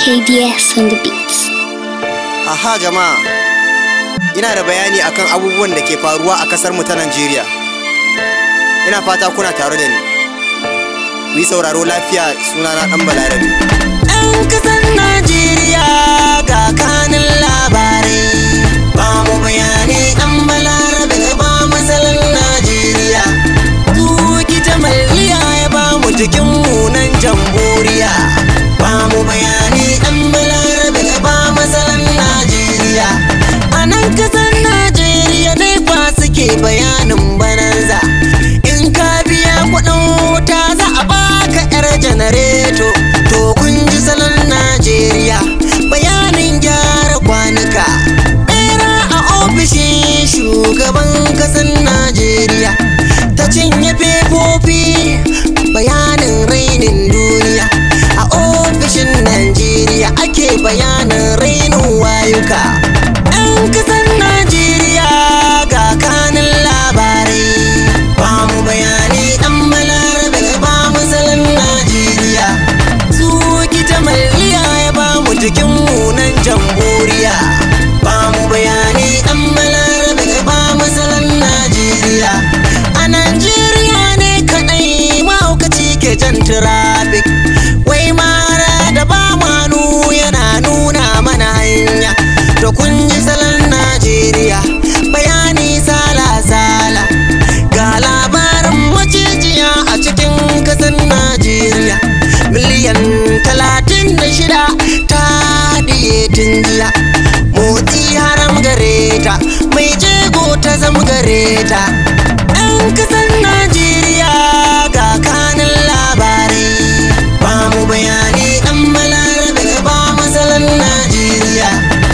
KDS on the beats. Aha jama'a, ina da bayani akan abubuwan da ke faruwa a kasar mu ta Najeriya. Ina fata kuna tare da ni. Ku yi sauraro lafiya sunana ɗan Balarabe. Yan kasar Najeriya ga kanin labarai. Ba mu bayani ɗan Balarabe ba masalan Najeriya. Tuki jamaliya ya ba mu jikin munan jamhuriya. Ba mu bayani ɗan Balarabe ba masalan Najeriya. A nan kasar Najeriya ne fa suke bayanin bananza. In ka biya kuɗin wuta za a baka 'yar janareto. To kun ji salon Najeriya bayanin gyara kwanuka. Bera a ofishin shugaban kasar Najeriya ta cinye fefofi bayanin rainin duniya. A ofishin Najeriya ake bayanin rainin wayuka. 'Yan kasar Najeriya ga kanin labarai. Ba mu bayani ɗan balarabe ba mu salon Najeriya. Zuki jamaliya ya ba mu jikin munan jamhuriya. Ba mu bayani ɗan balarabe ba mu salon Najeriya. A Najeriya ne kaɗai mahaukaci ke jan traffic. Wai mara da ba manu yana nuna mana hanya. To kun ji salon Najeriya bayani sala-sala. Ga labarin macijiya a cikin kasar Najeriya. Miliyan talatin da shida ta haɗiye tun jiya. Motsi haram gare ta, mai jego ta zama gare ta. 'Yan kasar Najeriya ga kanin labarai. Ba mu bayani ɗan balarabe ba masalan Najeriya.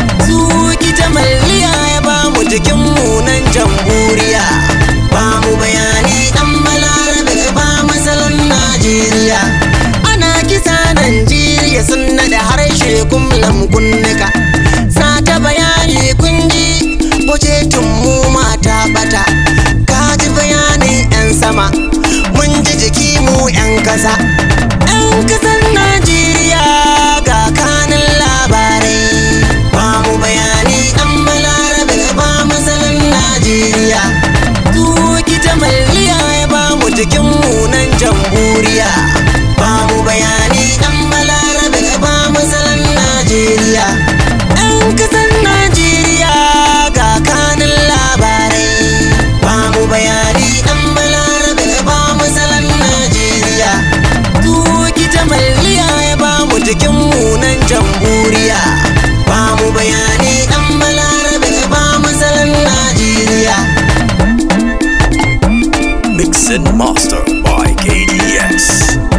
Zuki jamaliya ya ba mu jikin munan jamhuriya. Ba mu bayani ɗan balarabe ba masalan Najeriya. Ana kisa Najeriya sun naɗa harshe kumlam kunnika. Sata bayani kunji bujetun mu mata bata. Ka ji bayanin 'yan sama, mun ji jiki mu 'yan kasa. 'Yan kasar Najeriya ga kanin labarai. Ba mu bayani ɗan balarabe ba masalan Najeriya. Tuki jamaliya ya ba mu jikin munan jamhuriya. Ba mu bayani ɗan balarabe ba masalan Najeriya. 'Yan kasar Najeriya ga kanin labarai. Ba mu bayani ɗan balarabe ba masalan Najeriya. Tuki jamaliya ya ba mu jikin munan jamhuriya. Ba mu bayani ɗan balarabe ba masalan Najeriya. Mix and master by KDS.